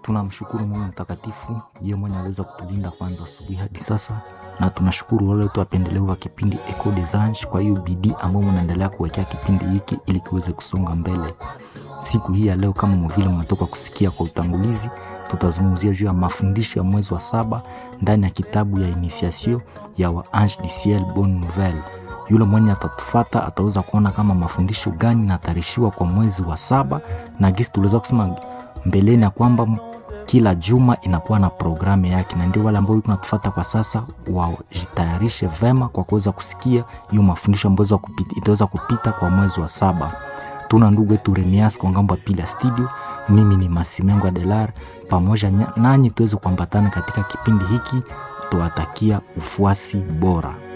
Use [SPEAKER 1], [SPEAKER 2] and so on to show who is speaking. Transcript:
[SPEAKER 1] Tunamshukuru Mungu mtakatifu, yeye mwenye aliweza kutulinda kwanza asubuhi hadi sasa, na tunashukuru wale wote wapendelevu wa kipindi Echo des Anges kwa hiyo bidii ambayo mnaendelea kuwekea kipindi hiki ili kiweze kusonga mbele. Siku hii ya leo, kama vile mmetoka kusikia kwa utangulizi, tutazungumzia juu ya mafundisho ya mwezi wa saba ndani ya kitabu ya Initiation ya wa Ange du Ciel Bonne Nouvelle. Yule mwenye atatufata ataweza kuona kama mafundisho gani natarishiwa kwa mwezi wa saba, na gisi tuliweza kusema mbeleni ya kwamba kila juma inakuwa na programu yake, na ndio wale ambao natufata kwa sasa wajitayarishe vema kwa kuweza kusikia hiyo mafundisho ambayo itaweza kupita kwa mwezi wa saba. Tuna ndugu wetu Remias kwa ngambo ya pili ya studio. Mimi ni Masimengo Adelar, pamoja nanyi tuweze kuambatana katika kipindi hiki. Tuwatakia ufuasi bora.